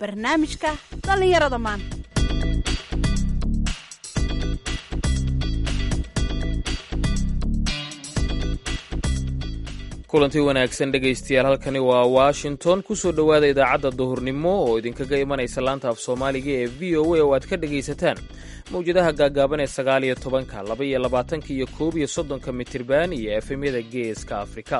barnaamijka dhallinyarada maanta kulanti wanaagsan dhegaystayaal halkani waa washington kusoo dhowaada idaacadda duhurnimo oo idinkaga imanaysa laanta af soomaaliga ee v o a oo aad ka dhegaysataan mawjadaha gaagaaban ee sagaal iyo tobanka laba iyo labaatanka iyo koob iyo soddonka mitirban iyo efemyada geeska afrika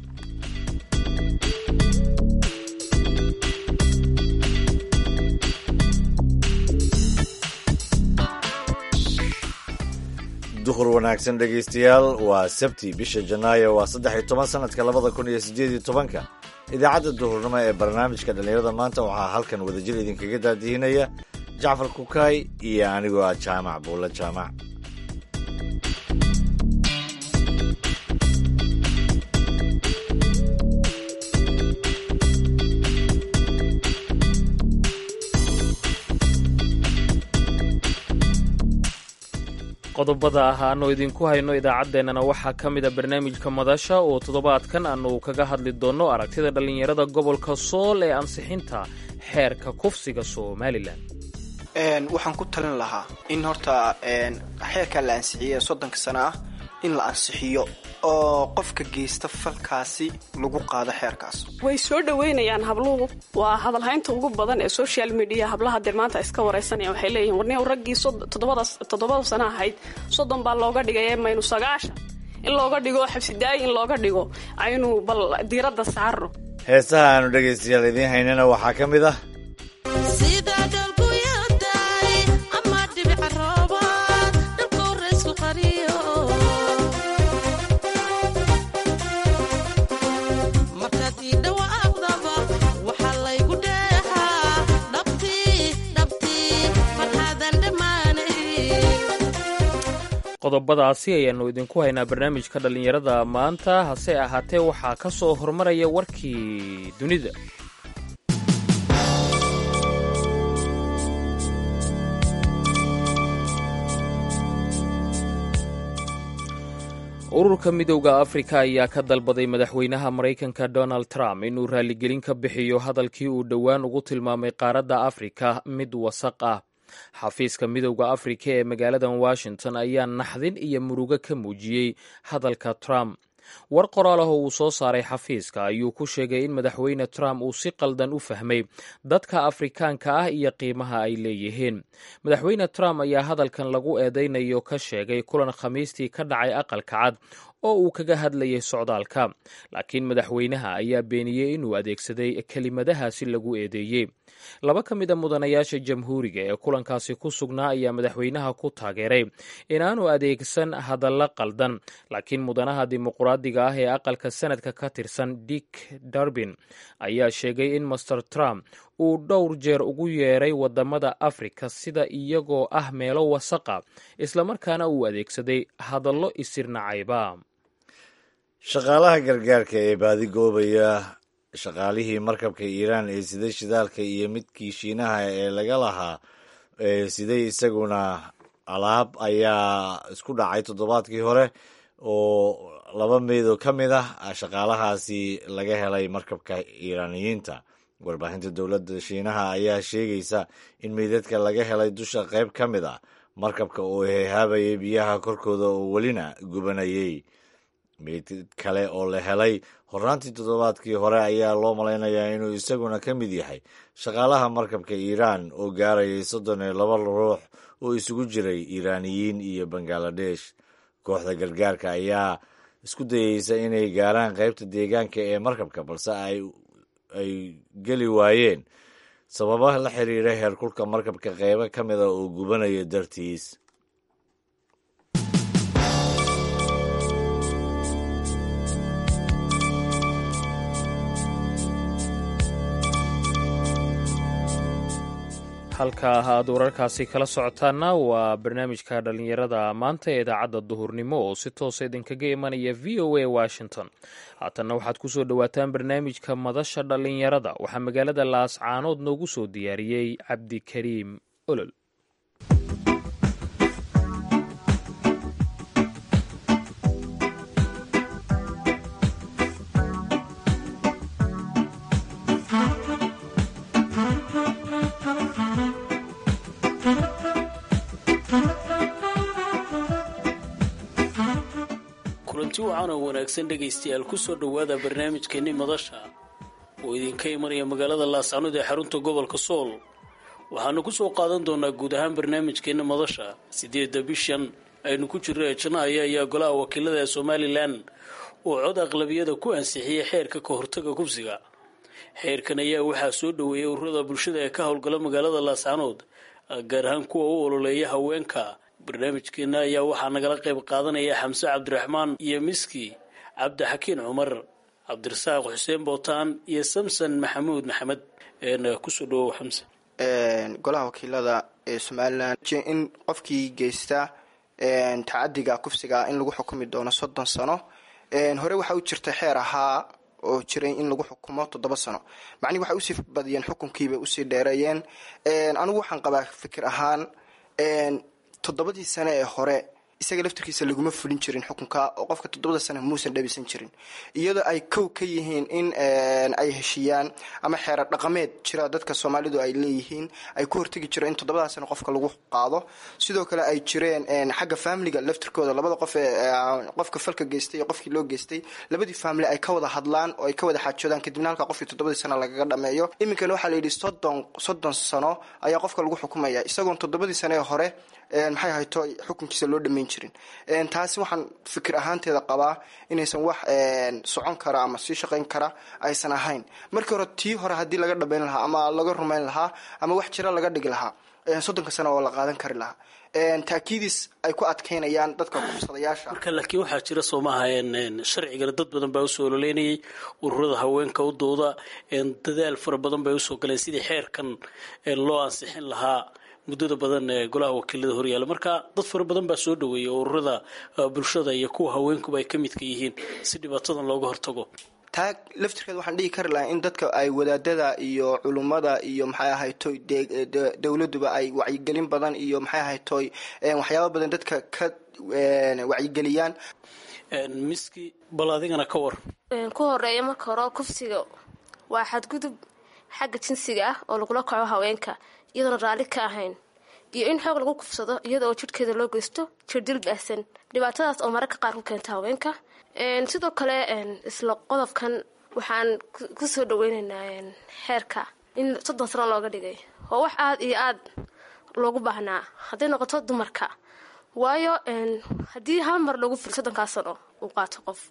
duhur wanaagsan dhegaystayaal waa sabti bisha janaayo waa saddex iyo toban sanadka labada kun iyo sideed iyo tobanka idaacadda duhurnimo ee barnaamijka dhallinyarada maanta waxaa halkan wadajir idinkaga daadihinaya jacfar kukaay iyo anigoo ah jaamac buulla jaamac qodobada ah aanu idinku hayno idaacaddeenana waxaa ka mida barnaamijka madasha oo toddobaadkan aanu kaga hadli doonno aragtida dhallinyarada gobolka sool ee ansixinta xeerka kufsiga somalilan waxaan ku talin lahaa in horta xeerkaa la ansixiye soddonka sano ah in la ansixiyo oo qofka geysta falkaasi lagu qaado xeerkaas way soo dhoweynayaan habluhu waa hadalhaynta ugu badan ee social media hablaha dee maanta iska waraysanaya waxay leeyihin warniyow raggii toddobada sano ahayd soddon baa looga dhigay maynu sagaashan in looga dhigo xabsidaayi in looga dhigo aynu bal diiradda saarno heesaha aanu dhegaystayaal idiin haynana waxaa ka mid ah qodobadaasi ayaannu idinku haynaa barnaamijka dhallinyarada maanta hase ahaatee waxaa ka soo hormaraya warkii dunida ururka midowda afrika ayaa ka dalbaday madaxweynaha maraykanka donald trump inuu raaligelin ka bixiyo hadalkii uu dhowaan ugu tilmaamay qaaradda afrika mid wasaq ah xafiiska midowda afrika ee magaaladan washington ayaa naxdin iyo murugo ka muujiyey hadalka trump war qoraal ah oo uu soo saaray xafiiska ayuu ku sheegay in madaxweyne trump uu si qaldan u fahmay dadka afrikaanka ah iyo qiimaha ay leeyihiin madaxweyne trump ayaa hadalkan lagu eedaynayo ka sheegay kulan khamiistii ka dhacay aqalka cad oo uu kaga hadlayay socdaalka laakiin madaxweynaha ayaa beeniyey inuu adeegsaday kelimadahaasi lagu eedeeyey laba ka mid a mudanayaasha jamhuuriga ee kulankaasi ku sugnaa ayaa madaxweynaha ku taageeray inaanu adeegsan hadallo qaldan laakiin mudanaha dimuqraadiga ah ee aqalka sanadka ka tirsan dick darbin ayaa sheegay in master trump uu dhowr jeer ugu yeeray wadamada afrika sida iyagoo ah meelo wasaqa islamarkaana uu adeegsaday hadallo isirnacayba shaqaalaha gargaarka ee baadigoobaya shaqaalihii markabka iiraan ee siday shidaalka iyo midkii shiinaha ee laga lahaa ee siday isaguna alaab ayaa isku dhacay toddobaadkii hore oo laba meydoo ka mid ah shaqaalahaasi laga helay markabka iiraaniyiinta warbaahinta dowladda shiinaha ayaa sheegaysa in meydadka laga helay dusha qayb ka mid ah markabka oo heehaabayay biyaha korkooda oo welina gubanayay meyd kale oo la helay hornaantii toddobaadkii hore ayaa loo malaynayaa inuu isaguna ka mid yahay shaqaalaha markabka iiraan oo gaarayay soddon iyo laba ruux oo isugu jiray iiraaniyiin iyo bangaladesh kooxda gargaarka ayaa isku dayeysa inay gaaraan qaybta deegaanka ee markabka balse ay geli waayeen sababa la xiriira heerkulka markabka qaybo ka mida oo gubanaya dartiis halka aad wararkaasi kala socotaana waa barnaamijka dhallinyarada maanta ee idaacadda duhurnimo oo si toosa idinkaga imanaya v o a washington haatanna waxaad ku soo dhowaataan barnaamijka madasha dhallinyarada waxaa magaalada laascaanood noogu soo diyaariyey cabdikariim olol kulanti wacan oo wanaagsan dhegaystayaal ku soo dhowaada barnaamijkeenni madasha oo idinka imanaya magaalada laascanood ee xarunta gobolka sool waxaanu ku soo qaadan doonaa guud ahaan barnaamijkeenna madasha siddeedda bishan aynu ku jirro ee janaayo ayaa golaha wakiilada ee somalilan oo cod aqlabiyada ku ansixiyey xeerka ka hortaga kubsiga xeerkan ayaa waxaa soo dhoweeyay ururada bulshada ee ka howlgala magaalada laascanood gaar ahaan kuwa u ololeeya haweenka barnaamijkeena ayaa waxaa nagala qayb qaadanaya xamse cabdiraxmaan iyo miski cabdixakiin cumar cabdirasaaq xuseen bootaan iyo samson maxamuud maxamed kusoo dhawow xamse golaha wakiilada ee somalilan in qofkii geysta tacadiga kufsiga in lagu xukumi doono soddon sano hore waxaa u jirta xeer ahaa oo jiray in lagu xukumo toddoba sano macnihi waxay usii badiyeen xukunkiibay usii dheereeyeen anigu waxaan qabaa fikir ahaan toddobadii sane ee hore isaga laftirkiisa laguma fulin jirin xukunka oo qofka toddobada sane muusan dhabisan jirin iyadoo ay kow ka yihiin in ay heshiiyaan ama xeerar dhaqameed jira dadka soomaalidu ay leeyihiin ay ku hortegi jiro in toddobada sane qofka lagu qaado sidoo kale ay jireen xagga faamiliga laftirkooda labada qof ee qofka falka geystay iyo qofkii loo geystay labadii faamili ay ka wada hadlaan oo ay ka wada xaajoodaan kadibna halka qofkii toddobadii sane lagaga dhameeyo iminkana waxaa layidhi soddon soddon sano ayaa qofka lagu xukumaya isagoon toddobadii sane ee hore maxay hayto xukunkiisa loo dhamayn jirin taasi waxaan fikir ahaanteeda qabaa inaysan wax socon kara ama sii shaqayn kara aysan ahayn markii hore tii hore haddii laga dhabayn lahaa ama laga rumayn lahaa ama wax jira laga dhigi lahaa soddonka sano oo la qaadan kari lahaa taakiidis ay ku adkeynayaan dadka kufsadayaasha marka laakiin waxaa jira soo maaha sharcigana dad badan baa usoo ololeynayay ururada haweenka u dooda dadaal fara badan bay usoo galeen sidii xeerkan loo ansixin lahaa muddada badan ee golaha wakiilada horyaala marka dad fara badan baa soo dhaweeyay oo ururada bulshada iyo kuwa haweenkuba ay ka midka yihiin si dhibaatadan looga hortago taa laftirkeed waxaan dhihi kari lahaa in dadka ay wadaadada iyo culummada iyo maxay ahaytoy dowladuba ay wacyigelin badan iyo maxay ahaytoy waxyaaba badan dadka ka wacyigeliyaan miski bal adigana ka war ku horeeya marka hore kufsiga waa xadgudub xagga jinsiga ah oo lagula kaco haweenka iyadoona raalli ka ahayn iyo in xoog lagu kufsado iyada oo jidhkeeda loo geysto jirdil baahsan dhibaatadaas oo mararka qaar ku keenta haweenka sidoo kale isla qodobkan waxaan kusoo dhaweyneynaa xeerka in soddon sano looga dhigay oo wax aada iyo aada loogu baahnaa hadday noqoto dumarka waayo haddii hal mar loogu fil soddonkaa sano uu qaato qof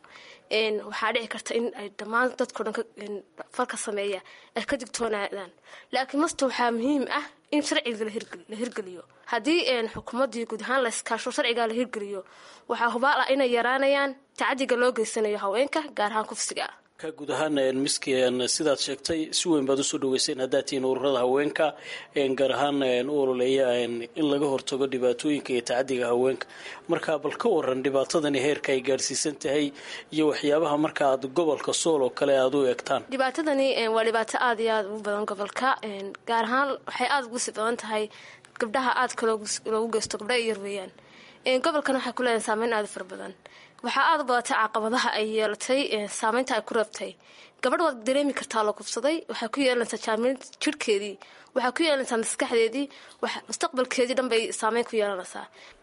waxaa dhici karta in ay dhammaan dadkao dhan falka sameeya ay ka digtoonaadaan laakiin masta waxaa muhiim ah in sharciga la hirgeliyo haddii xukuumaddii guud ahaan la iskaasho sharciga la hirgeliyo waxaa hubaal ah inay yaraanayaan tacadiga loo geysanayo haweenka gaar ahaan kufsiga ka guud ahaan miski sidaad sheegtay si weyn baad usoo dhaweyseen haddaad tihiin ururada haweenka gaar ahaan u ololeeya in laga hortago dhibaatooyinka iyo tacadiga haweenka marka bal ka waran dhibaatadani heerka ay gaadhsiisan tahay iyo waxyaabaha marka aad gobolka sool oo kale aada u eegtaan dhibaatadani waa dhibaato aada iyo aada ugu badan gobolka gaar ahaan waxay aada ugu sii badan tahay gabdhaha aadka loogu geysto gabdha yar weeyaan gobolkan waxay ku leedahay saameyn aada fara badan waxaa aada u badatay caqabadaha ay yeelatay saameynta ay ku reebtay gabadh waad dareemi kartaa la kufsaday waxay ku yeelanaysaa jaamil jirhkeedii waxay ku yeelanaysaa maskaxdeedii mustaqbalkeedii dhan bay saameyn ku yeelanaysaa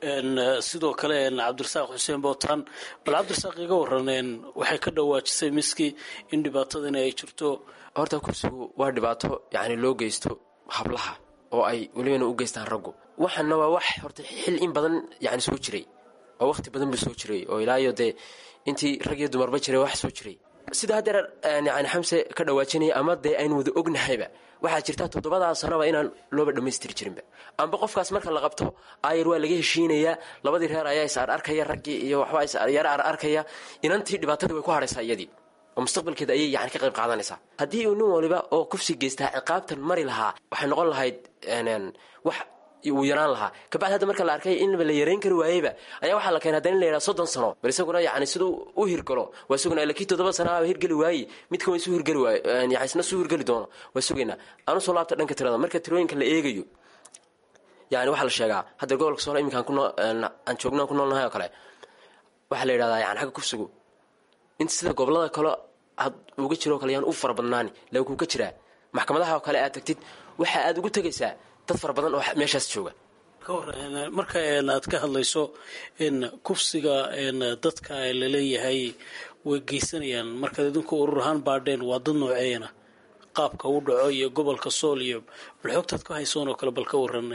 sidoo kale cabdirasaaq xuseen bootaan bal cabdirasaaq iga waran waxay ka dhawaajisay miski in dhibaatadani ay jirto horta kursigu waa dhibaato yacni loo geysto hablaha oo ay welibana u geystaan raggu waxaana waa wax horta xil in badan yani soo jiray oo waqti badan buu soo jiray oo ilaayo dee intii rag iyo dumarba jiray wax soo jiray sida haddeer yani xamse ka dhawaajinaya ama dee aynu wada ognahayba waxaa jirta toddobadaa sanoba inaan looba dhammaystiri jirinba amba qofkaas marka la qabto ayar waa laga heshiinayaa labadii reer ayaa is ar arkaya raggii iyo waxbaa yara ar arkaya inantii dhibaatadii way ku hadhaysaa iyadii oo mustaqbalkeeda ayay yani ka qayb qaadanaysaa haddii uu nin waliba oo kufsi geystaa ciqaabtan mari lahaa waxay noqon lahayd wax wuu yaraan lahaa kabacdi hadda marka la arkay inba la yarayn kari waayeyba ayaa waxaa la keenay haddana in la yidhaha soddon sano bal isaguna yani siduu u hirgalo waa sugana ila kii toddoba sana hirgeli waaye midkan waa isu hirgeli waaye yani isna suu hirgeli doono waa sugaynaa aan usoo laabta dhanka tirada marka tirooyinka la eegayo yani waxaa la sheegaa hadda gobolka sool iminkaan kuno aan joognaan ku noolnahay oo kale waxaa la yidhahdaa yani xagga kufsigu inta sida gobolada kale had uga jiro o kale yaan u fara badnaani laakiin kuu ka jiraa maxkamadaha oo kale aad tagtid waxa aad ugu tegaysaa dad fara badan oo meeshaas jooga ka hor marka aad ka hadlayso kufsiga dadka laleeyahay way geysanayaan markaad idinku urur ahaan baadheen waa dad nooceena qaabka u dhaco iyo gobolka sool iyo bal xoogtaad ka haysoon oo kale bal ka waran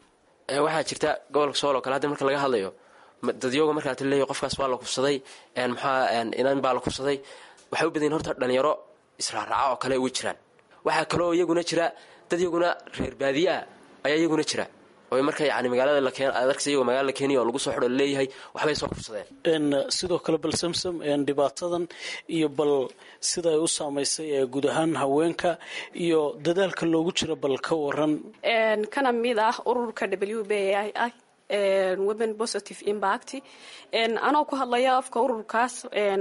waxaa jirta gobolka sool oo kale hadda marka laga hadlayo dadyooga markaad leeyahy qofkaas waa la kufsaday maxaa inan baa la kufsaday waxay u badayin horta dhalinyaro israaraaca oo kale uga jiraan waxaa kaloo iyaguna jira dad iyaguna reer baadiyaa ayaa iyaguna jira oo marka yani magaalada ladarkasa iyagoo magaalada la keenaya oo lagu soo xidho laleeyahay waxbay soo kufsadeen sidoo kale bal samsam dhibaatadan iyo bal sida ay u saamaysay ee guud ahaan haweenka iyo dadaalka loogu jiro bal ka waran kana mid ah ururka w b i ah women positive impact anoo ku hadlaya afka ururkaas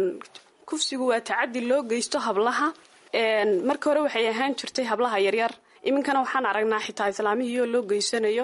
kufsigu waa tacadi loo geysto hablaha marka hore waxay ahaan jirtay hablaha yaryar iminkana waxaan aragnaa xitaa islaamihii oo loo geysanayo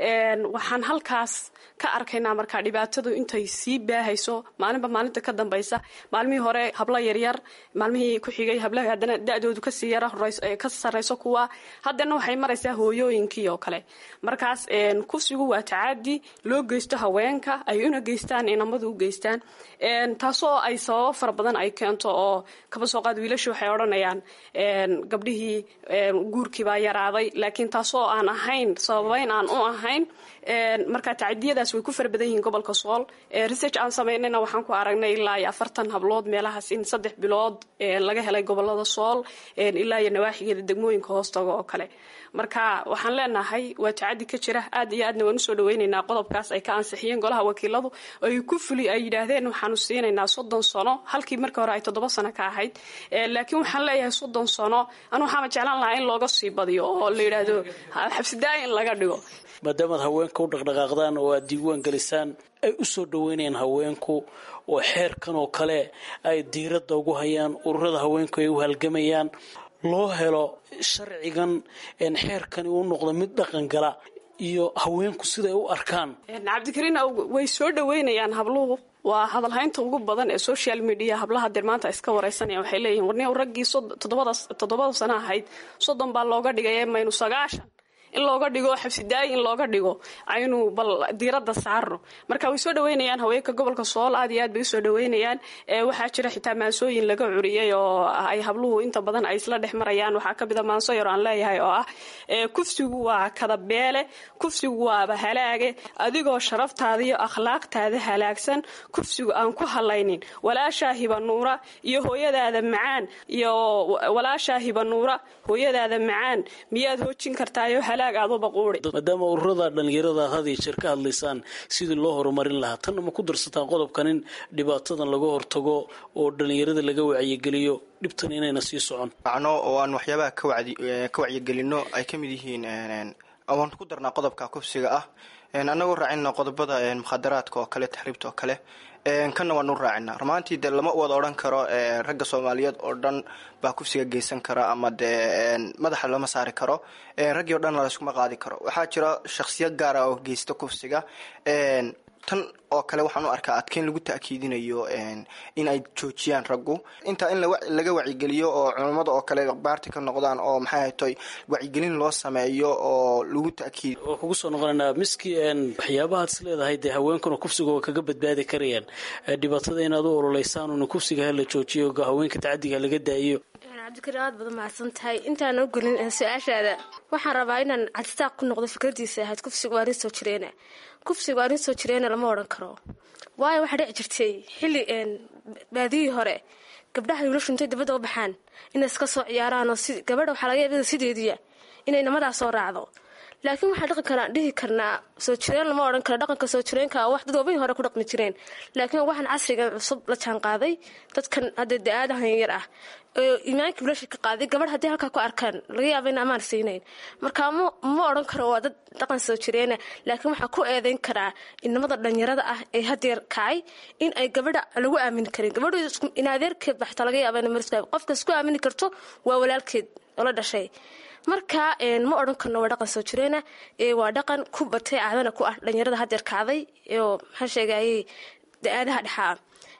waxaan halkaas ka arkaynaa markaa dhibaatadu intay sii baahayso maalinba maalinta ka dambaysa maalmihii hore hablo yaryar maalmihii ku xigay hablaha haddana da-doodu kasii yara ka sarrayso kuwa haddana waxay maraysaa hooyooyinkii oo kale markaas kufsigu waa tacadi loo geysto haweenka ay una geystaan inamadu u geystaan taasoo ay sababo fara badan ay keento oo kaba soo qaad wiilashu waxay odhanayaan gabdhihii guurkiibaa yaraaday laakiin taasoo aan ahayn sababayn aan u ahayn marka tacadiyadaas way ku fara badan yihiin gobolka sool research aan samaynayna waxaan ku aragnay ilaa iyo afartan hablood meelahaas in saddex bilood laga helay gobolada sool ilaa iyo nawaaxigeeda degmooyinka hoostaga oo kale marka waxaan leenahay waa tacadi ka jira aad iyo aadna waan usoo dhaweynaynaa qodobkaas ay ka ansixiyeen golaha wakiiladu ay ku fuli ay yidhaahdeen waxaanu siinaynaa soddon sano halkii markii hore ay toddoba sano ka ahayd laakiin waxaan leeyahay soddon sano anu waxaama jeclaan lahaa in looga sii badiyo oo la yidhaahdo xabsidaaya in laga dhigo maadaamaad haweenka u dhaqdhaqaaqdaan oo aad diiwaan gelisaan ay u soo dhaweynayaan haweenku oo xeerkan oo kale ay diiradda ugu hayaan ururada haweenku ay u halgamayaan loo helo sharcigan xeerkani uu noqdo mid dhaqan gala iyo haweenku siday u arkaan cabdikariin way soo dhaweynayaan habluhu waa hadalhaynta ugu badan ee social media hablaha dee maanta iska wareysanaya waxay leeyihin warni raggii toddobada sano ahayd soddon baa looga dhigay maynu sagaashan in looga dhigo xabsidaayi in looga dhigo aynu bal diiradda saarno marka way soo dhaweynayaan haweenka gobolka sool aad iyo aad bay usoo dhaweynayaan waxaa jira xitaa maansooyin laga curiyey oo ay habluhu inta badan ay isla dhex marayaan waxaa ka mida maanso yar aan leeyahay oo ah kufsigu waa kadabeele kufsigu waaba halaage adigoo sharaftaada iyo akhlaaqtaada halaagsan kufsigu aan ku halaynin walaashaa hibanuura iyo hooyadaada macaan iyo walaashaa hibanuura hooyadaada macaan miyaad hoojin kartaayo maadaama ururada dhalinyarada aad had iyo jeer ka hadlaysaan sidii loo horumarin lahaa tanna ma ku darsataan qodobkan in dhibaatadan laga hortago oo dhalinyarada laga wacyigeliyo dhibtan inayna sii socon macno oo aan waxyaabaha ka wacyigelino ay ka mid yihiin waan ku darnaa qodobka kufsiga ah annagoo raacina qodobada mukhadaraadka oo kale taxriibta oo kale kanna waanu raacina rumaantii de lama wada odhan karo ragga soomaaliyeed oo dhan baa kufsiga geysan kara ama dee madaxa lama saari karo raggii o dhan layskuma qaadi karo waxaa jira shakhsiyad gaara oo geysta kufsiga tan oo kale waxaan u arkaa adkeyn lagu ta'kiidinayo in ay joojiyaan raggu intaa in laga wacyigeliyo oo culammada oo kale baarti ka noqdaan oo maxay haytoy wacyigelin loo sameeyo oo lagu ta'kiid waa kugu soo noqonaynaa miski waxyaabahaad is leedahay dee haweenkuna kufsiga waa kaga badbaadi karayaan dhibaatada inaad u ololeysaan una kufsiga hala joojiyo haweenka tacadiga laga daa'iyo cabdikariin aad badan mahadsan tahay intaan oo gelin su-aashaada waxaan rabaa inaan cadistaaq ku noqdo fikradiisa ahayd kufsiga waa nin soo jireena kufsiga waa nin soo jireena lama odhan karo waayo waxaa dhici jirtay xilli baadiyihii hore gabdhaha wiilashu intay dabadda u baxaan inay iska soo ciyaaraanoo gabadha waxaa laga yaabada sideediya inay namadaa soo raacdo laakiin waxaan dhaqan kara dhihi karnaa soo jireen lama odhan karo dhaqanka soo jireenka wax dad waabahii hore ku dhaqmi jireen laakiin waxaan casrigan cusub la jaan qaaday dadkan hadda da-aadahan yar ah iimaankii bilasha ka qaaday gabadh haddii halkaa ku arkaan laga yaaba in amaan siinayn marka ma odhan karo waa dad dhaqan soo jireena laakiin waxaa ku eedeyn karaa inamada dhalinyarada ah ee hadeer kacay in ay gabadha lagu aamini karin gabadhu in adeerkeed ba xataa laga yaaba in mar qofka isku aamini karto waa walaalkeed oo la dhashay marka ma odhan karno waa dhaqan soo jireena waa dhaqan ku batay caadana ku ah dhalinyarada hadeer kacday oo maxaa sheegayay da-aadaha dhexaa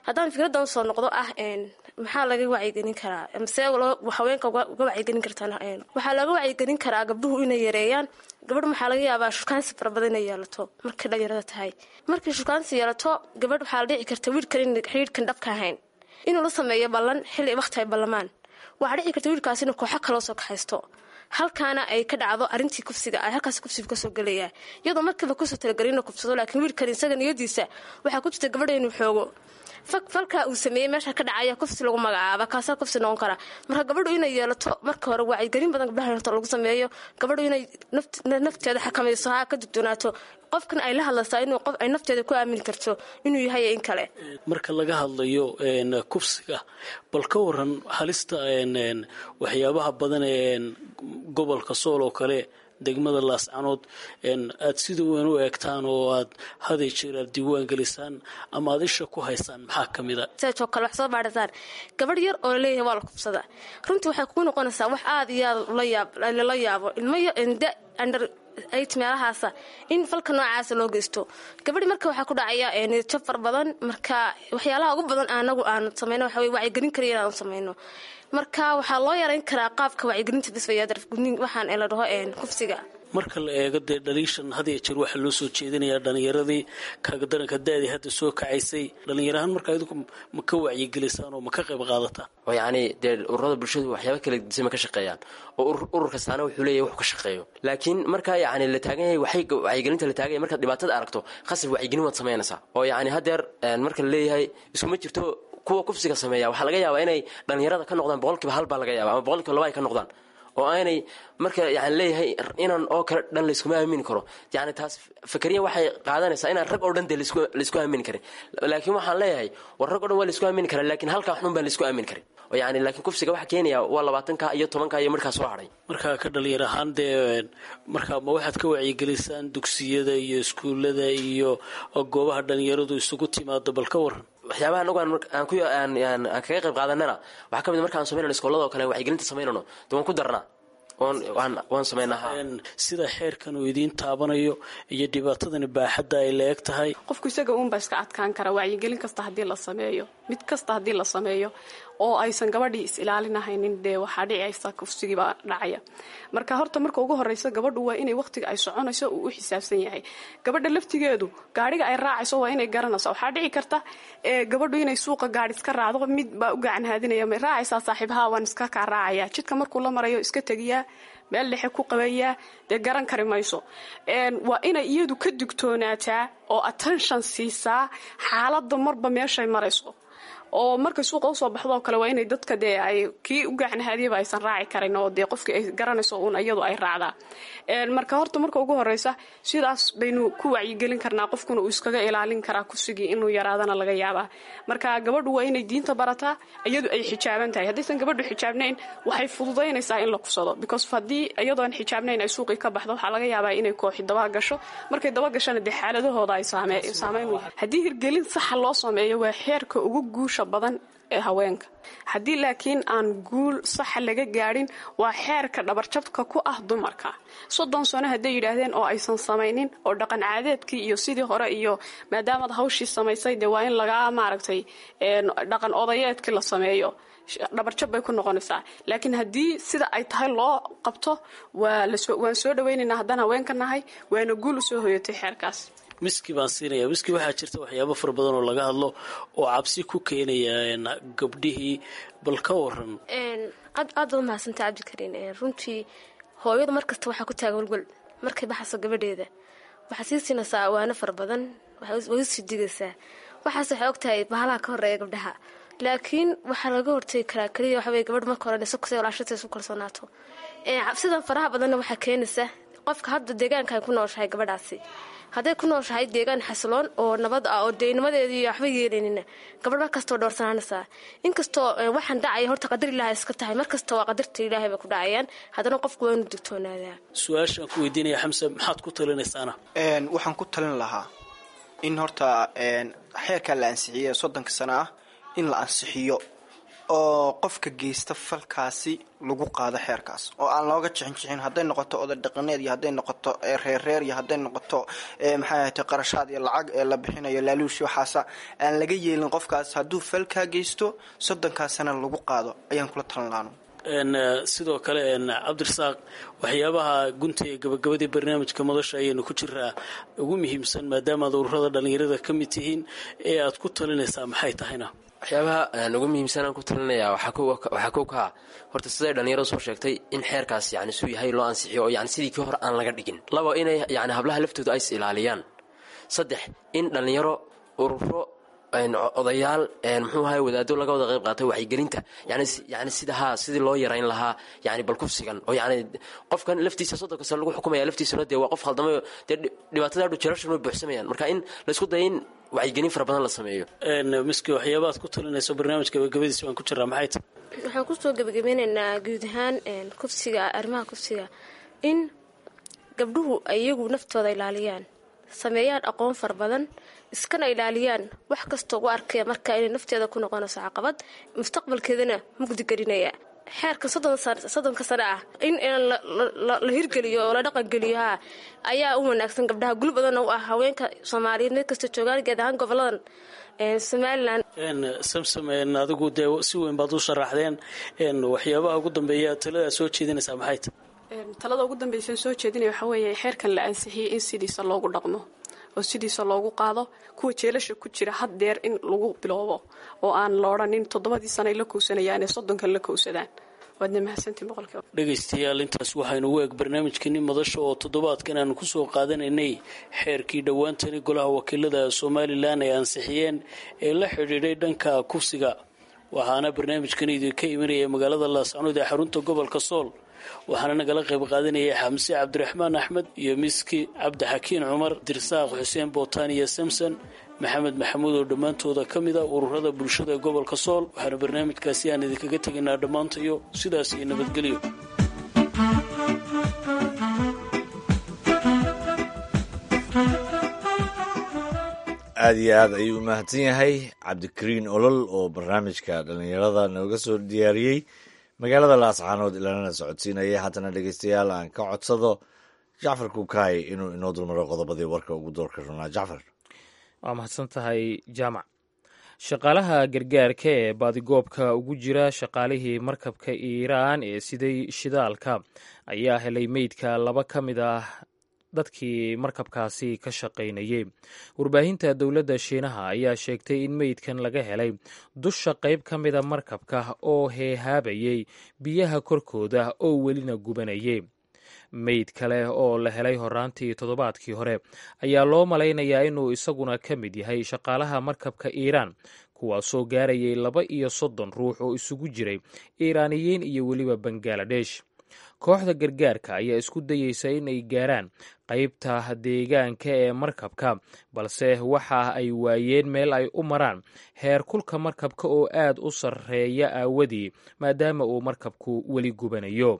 haddaan fikradan usoo noqdo ah maxaa laga wacyigelin karaa mase haweenka uga wacyigelin kartaan waxaa laga wacyigelin karaa gabdhuhu inay yareeyaan gabadh waxaa laga yaabaa shukaansi fara badan inay yeelato markay dhalinyarada tahay markay shukaansi yeelato gabadh waxaa la dhici karta wiilkan in xidhiidhkan dhabka ahayn inuu la sameeyo ballan xilli waqti ay ballamaan waxaa dhici karta wiilkaas inuu kooxo kaloo soo kaxaysto halkaana ay ka dhacdo arintii kufsiga ay halkaas kufsiga kasoo gelaya iyadoo markiiba kusoo talagelin inuu kufsado laakiin wiilkan isaga niyadiisa waxaa ku jirta gabadha inuu xoogo falka uu sameeyey meesha ka dhacaya kufsi lagu magacaaba kaasaa kufsi noqon kara marka gabadhu inay yeelato marka hore wacyigelin badan gabdhaha horta lagu sameeyo gabadhu inay nafteeda xakamayso ha ka dugdoonaato qofkan ay la hadlaysaa inuu qof ay nafteeda ku aamini karto inuu yahay in kale marka laga hadlayo kufsiga bal ka waran halista waxyaabaha badan ee gobolka sool oo kale degmada laascanood aad sida weyn u eegtaan oo aad haday jeer aad diiwaan gelisaan ama aad isha ku haysaan maxaa ka mid a oo kale wax soo baadhataan gabadh yar oo laleeyahay waa la kubsada runtii waxay kugu noqonaysaa wax aad iyo aad lala yaabo ilmo da under ayt meelahaasa in falka noocaasa loo geysto gabadhi marka waxaa ku dhacaya niyadjab far badan marka waxyaalaha ugu badan anagu aanu sameyno waxa weye wacyigelin kaliya inaanu sameyno marka waxaa loo yarayn karaa qaabka wacyigelinta bisfayaadargudnin waxaan la dhaho kufsiga marka la eego dee dhaliishan hadiya jeer waxaa loo soo jeedinayaa dhallinyaradii kaagadaranka da-dii hadda soo kacaysay dhallinyarahaan markaa idinku ma ka wacyigelisaan oo ma ka qayb qaadataan oo yacni dee ururada bulshadu waxyaaba kala disama ka shaqeeyaan oo urur kastaana wuxuu leeyahy wax ka shaqeeyo laakiin marka yacni la taagan yahay waxay wacyigelinta la taagan yahay markaad dhibaatada aragto khasab wacyigelin waad samaynaysaa oo yacni haddeer marka la leeyahay iskuma jirto kuwa kufsiga sameeya waxaa laga yaabaa inay dhallinyarada ka noqdaan boqolkiiba hal baa laga yaaba ama boqolkiiba laba ay ka noqdaan oo aanay marka yani leeyahay inan oo kale dhan layskuma aamini karo yani taas fakariya waxay qaadanaysaa inaan rag oo dhan dee laysku aamini karin laakiin waxaan leeyahay war rag o dhan waa laysku aamini karaa lakiin halkaa xun baan laysku aamini karin oo yani laakiin kufsiga waxaa keenaya waa labaatanka iyo tobanka iyo markaa soo hadhay markaa ka dhalinyar ahaan dee markaa ma waxaad ka wacyigelisaan dugsiyada iyo iskuullada iyo goobaha dhalinyaradu isugu timaado bal ka waran waxyaabaha anagu aan kaga qayb qaadanana waxaa ka mid markaan samaynano iskoolada oo kale wacyigelinta samaynano de waan ku darnaa waan samaynaha sida xeerkan uu idiin taabanayo iyo dhibaatadani baaxadda ay la eg tahay qofku isaga uunbaa iska adkaan kara wacyigelin kasta haddii la sameeyo mid kasta haddii la sameeyo oo aysan gabadhii is ilaalinahaynin dee waxaa dhicaysa kufsigiibaa dhacaya marka horta marka ugu horeysa gabadhu waa inay waqtiga ay soconayso uu u xisaabsan yahay gabadha laftigeedu gaadhiga ay raacayso waa inay garanayso waxaa dhici karta gabadhu inay suuqa gaadhi iska raacdo mid baa u gacan haadinaya may raacaysaa saaxiibaha waan iska kaa raacaya jidka markuu la marayo iska tegiyaa meel dhexe ku qabayaa dee garan kari mayso waa inay iyadu ka digtoonaataa oo attention siisaa xaaladda marba meeshay marayso oo markay suuqa usoo baxdo oo kale waa inay dadka dee ay kii u gacanhaadiyaba aysan raaci karin oo dee qofkii ay garanayso uun iyadu ay raacdaa marka horta marka ugu horeysa sidaas baynu ku wacyigelin karnaa qofkuna uu iskaga ilaalin karaa kusigii inuu yaraadana laga yaabaa marka gabadhu waa inay diinta barataa iyadu ay xijaaban tahay haddaysan gabadhu xijaabnayn waxay fududaynaysaa in la kusado because haddii iyadoon xijaabnayn ay suuqii ka baxdo waxaa laga yaabaa inay kooxi daba gasho markay daba gashana dee xaaladahooda ay saameyn haddii hirgelin saxa loo sameeyo waa xeerka ugu guusha badan ee haweenka haddii laakiin aan guul saxa laga gaadhin waa xeerka dhabarjabka ku ah dumarka soddon sano hadday yidhaahdeen oo aysan samaynin oo dhaqan caadeedkii iyo sidii hore iyo maadaamaad hawshii samaysay dee waa in lagaa maaragtay dhaqan odayeedkii la sameeyo dhabarjab bay ku noqonaysaa laakiin haddii sida ay tahay loo qabto waan soo dhawaynaynaa haddaan haweenka nahay waana guul usoo hoyatay xeerkaas miski baan siinaya miski waxaa jirta waxyaabo fara badan oo laga hadlo oo cabsi ku keenaya gabdhihii bal ka waran aad ba umahadsanta cabdikariin runtii hooyadu markasta waxaa ku taaga walwal markay baxayso gabadheeda waxaa sii siinaysaa awaano fara badan way usii digaysaa waxaas waxay ogtahay bahalaha ka horeeya gabdhaha laakiin waxaa laga hortegi karaa keliya waxawey gabadh marka hore iskusay walaashata isu kalsoonaato cabsidan faraha badanna waxaa keenaysa qofka hadda deegaanka ay ku nooshahay gabadhaasi hadday ku nooshahay deegaan xasiloon oo nabad ah oo deynimadeedii waxba yeelanina gabadh markastoo dhowrsanaanaysaa inkastoo waxaan dhacaya horta qadar ilaaha iska tahay markasta waa qadarta ilaahay bay ku dhacayaan haddana qofku waa inuu digtoonaadaa su-aashaan ku weydiinaya xamse maxaad ku talinaysaana waxaan ku talin lahaa in horta xeerkaa la ansixiyey soddonka sano ah in la ansixiyo oo qofka geysta falkaasi lagu qaado xeerkaas oo aan looga jixin jixin hadday noqoto oday dhaqaneed iyo hadday noqoto reerreer iyo hadday noqoto maxay ahayte qarashaad iyo lacag ee la bixinayo laaluushi waxaasa aan laga yeelin qofkaas hadduu falkaa geysto soddonkaasana lagu qaado ayaan kula talan laano sidoo kale cabdirasaaq waxyaabaha gunta ee gabagabadii barnaamijka madasha ayaynu ku jiraa ugu muhiimsan maadaama ad ururada dhallinyarada ka mid tihiin ee aad ku talinaysaa maxay tahayna waxyaabaha aan ugu muhiimsan aan ku talinayaa waxaa kow ka ah horta siday dhallinyaradu soo sheegtay in xeerkaas yani suu yahay loo ansixiyo oo yani sidii kii hore aan laga dhigin laba inay yani hablaha laftooda ay is ilaaliyaan saddex in dhallinyaro ururo odayaal muxuu ahay wadaado laga wada qayb qaatay waxygelinta yani sida haa sidii loo yarayn lahaa yani balkufsigan oo yani qofkan laftiisa soddonka sano lagu xukumaya laftiisuna dee waa qof khaldamay dee dhibaatada adhu jeerashan way buuxsamayaan marka in laysku daya in wacyigelin fara badan la sameeyo miski waxyaabaad ku talinayso barnaamijka gabagabadiisa waan ku jiraa maxay tahay waxaan kusoo gebagabeynaynaa guud ahaan kufsiga arrimaha kufsiga in gabdhuhu ay iyagu naftooda ilaaliyaan sameeyaan aqoon fara badan iskana ilaaliyaan wax kastoo u arkaya marka inay nafteeda ku noqonayso caqabad mustaqbalkeedana mugdi gelinaya xeerka soddonka sane ah in la hirgeliyo oo la dhaqangeliyo haa ayaa u wanaagsan gabdhaha gul badanna u ah haweenka soomaaliyeed meel kasta joogaan geed ahaan goboladan somalilan samsam adigu dee si weyn baad u sharaxdeen waxyaabaha ugu dambeeya talada soo jeedinaysaa maxay tahay talada ugu dambaysan soo jeedinaya waxaa weeye xeerkan la ansixiyey in sidiisa loogu dhaqmo oo sidiisa loogu qaado kuwa jeelasha ku jira had deer in lagu biloobo oo aan la odhanin toddobadii sana ay la kowsanayaan ee soddonkan la kowsadaan waadna mahadsantiin boqolkiiba dhegaystayaal intaas waxaynu u eeg barnaamijkani madasha oo toddobaadkan aanu kusoo qaadanaynay xeerkii dhowaantani golaha wakiilada somalilan ay ansixiyeen ee la xidhiidhay dhanka kufsiga waxaana barnaamijkan idinka imanaya magaalada laascanood ee xarunta gobolka sool waxaana nagala qayb qaadanayay xamse cabdiraxmaan axmed iyo miski cabdixakiin cumar dirsaaq xuseen bootaan iyo samson maxamed maxamuud oo dhammaantooda ka mid a ururada bulshada gobolka sool waxaana barnaamijkaasi aan idinkaga tegaynaa dhammaantayo sidaas iyo nabadgelyo aada iyo aad ayuu u mahadsan yahay cabdikariin olol oo barnaamijka dhallinyarada nooga soo diyaariyey magaalada laascaanood ilanana socodsiinaya haddana dhegeystayaal aan ka codsado jacfar kukaay inuu inoo dulmaro qodobadii warka ugu doorka runaa jacfar waa mahadsan tahay jaamac shaqaalaha gargaarka ee baadigoobka ugu jira shaqaalihii markabka iiraan ee siday shidaalka ayaa helay meydka laba ka mid ah dadkii markabkaasi ka shaqaynayey warbaahinta dowladda shiinaha ayaa sheegtay in meydkan laga helay dusha qayb ka mida markabka oo heehaabayey biyaha korkooda oo welina gubanayay meyd kale oo la helay horaantii toddobaadkii hore ayaa loo malaynayaa inuu isaguna ka mid yahay shaqaalaha markabka iiraan kuwaasoo gaarayay laba iyo soddon ruux oo isugu jiray iiraaniyiin iyo weliba bangaladesh kooxda gargaarka ayaa isku dayeysa in ay gaaraan qaybta deegaanka ee markabka balse waxa ay waayeen meel ay u maraan heer kulka markabka oo aad u sarreeya aawadii maadaama uu markabku weli gubanayo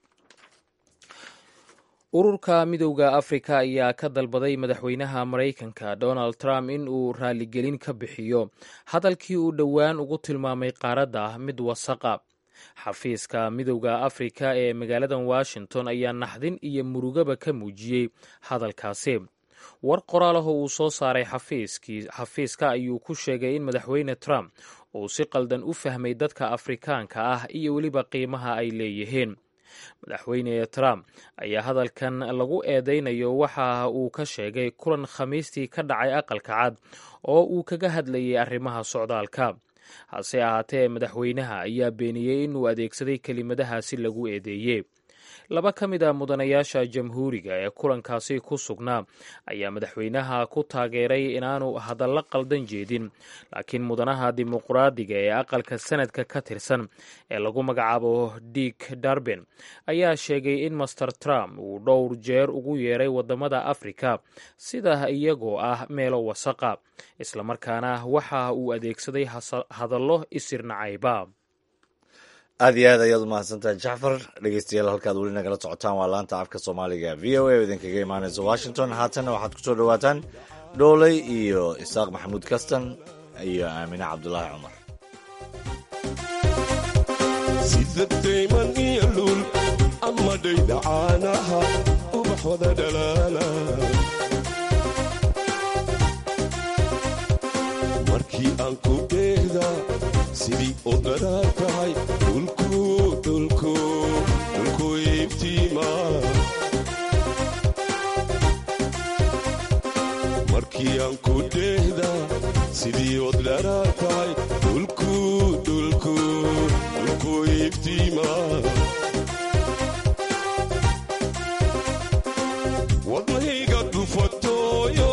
ururka midowda afrika ayaa ka dalbaday madaxweynaha maraykanka donald trump in uu raaligelin ka bixiyo hadalkii uu dhowaan ugu tilmaamay qaaradda mid wasaqa xafiiska midowda afrika ee magaaladan washington ayaa naxdin iyo murugaba ka muujiyey hadalkaasi war qoraalaho uu soo saaray xafiiska ayuu ku sheegay in madaxweyne trump uu si qaldan u fahmay dadka afrikaanka ah iyo weliba qiimaha ay leeyihiin madaxweyne trump ayaa hadalkan lagu eedeynayo waxa uu ka sheegay kulan khamiistii ka dhacay aqalka cad oo uu kaga hadlayay arrimaha socdaalka hase ahaatee madaxweynaha ayaa beeniyey inuu adeegsaday kelimadahaasi lagu eedeeyey laba ka mid a mudanayaasha jamhuuriga ee kulankaasi ku sugnaa ayaa madaxweynaha ku taageeray inaanu hadallo qaldan jeedin laakiin mudanaha dimuqraadiga ee aqalka sanadka ka tirsan ee lagu magacaabo dick darben ayaa sheegay in master trump uu dhowr jeer ugu yeeray wadamada afrika sida iyagoo ah meelo wasaqa islamarkaana waxa uu adeegsaday hadallo isirnacayba aada iyo aad ayaad u mahadsantahay jacfar dhegeystayaal halkaad weli nagala socotaan waa laanta afka soomaaliga v o a oo idinkaga imaanaysa washington haatanna waxaad ku soo dhowaataan dhooley iyo isaaq maxamuud kastan iyo aamine cabdulaahi cumar sida dayman iyo luul ama dhayda caanaha ubax wada dhalaala markii aan ku dheehda sidii u dharaar tahay dhulku dhulku dhulku iftiima markii aan ku dheehda sidii od dharaar tahay dhulku dhulku dhulku iftiima wadnahayga dhufatooyo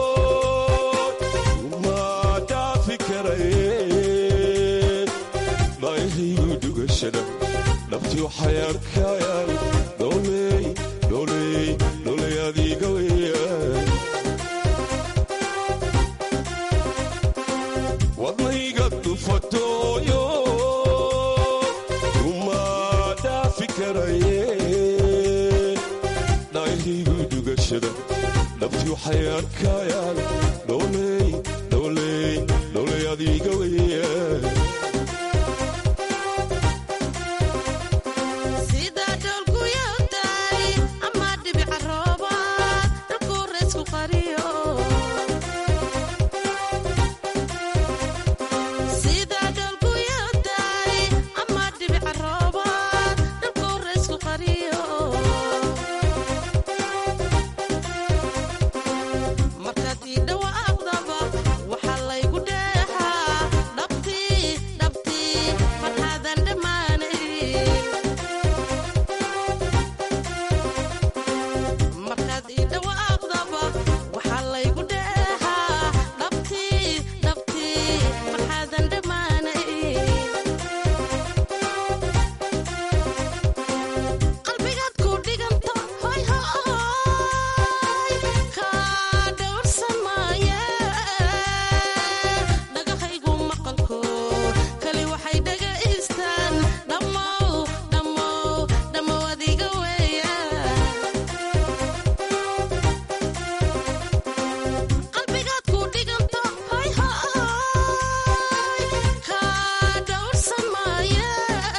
ma dhaafi karaye dhaayahaygu dhugashada naftii waxay arkayaan dholey dholey dholey adiga weeyaan wadnayga dhufatooyo uma dhaafi karaye dhaayahaygu dhugashada naftii waxay arkayaan dholey dholey dholey adiga weeyaan sida dhoolguyawday ama dhibica roobaad dhulkuu reysku qariyo sida dhoolguyawday ama dhibica roobaad dhulkuu reysku qariyo markaad ii dhawaaqdaba waxaa laygu dheexaa dhabtii dhabtii farxaadan dhammaanayn markaad ii dhawaaqdaba waxaa laygu dheexaa dhabtii dhabtii farxaadan dhammaanayn qalbigaad ku dhiganto hoy hoy kaa dhowrsan maaye dhagahaygu maqalko kali waxay dhagaystaan dhammow dhammow dhammow adiga weeya qalbigaad ku dhiganto hoy hoy kaa dhowrsan maaye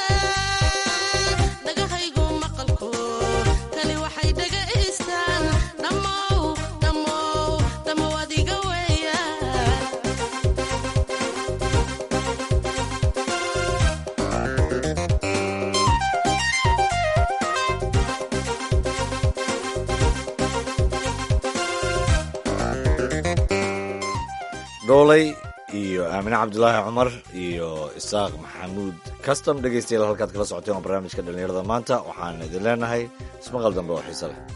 dhagahaygu maqalko kali waxay dhagaystaan dhammow dhammow dhammow adiga weeya dhoolay iyo aamine cabdulaahi cumar iyo isaaq maxamuud custom dhegaystayaal halkaad kala socoteen waa barnaamijka dhallinyarada maanta waxaan idin leenahay ismaqal dambe oo xiise leh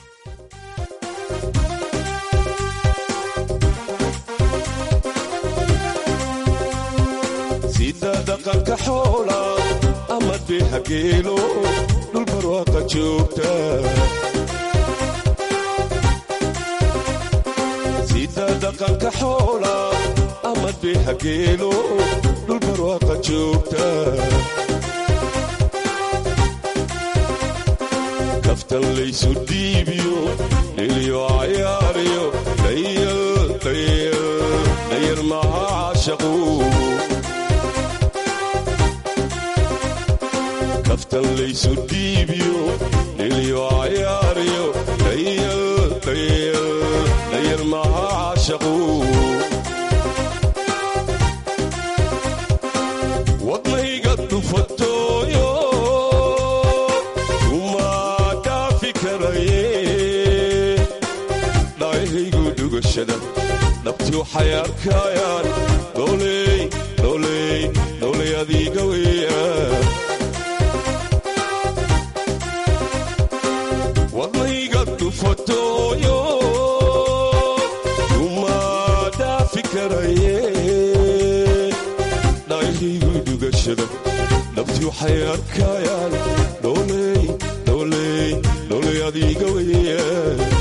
sida dhaqanka xoola ama dheeha geelo dhul barwaaqa joogta sida dhaqanka xoola ama dheeha geelo dhul barwaaqa joogta kaftan laysu dhiibiyo dhiliyo cayaariyo dhayal dhayal dhayar maha caashaqu kaftan laysu dhiibiyo dhiliyo cayaariyo dhayal dhayal dhayar maha caashaqu wadnayga dhufatooyo uma dhaafi karaye dhaayahaygu dhugashada dhabti waxay arkayaan dholey dholey dholey adiga weeyaan wadnayga dhufatooyo uma dhaafi karaye dhaayahaygu dhugashada dhabti waxay arkayaan dholey dholey dholey adiga weeyaan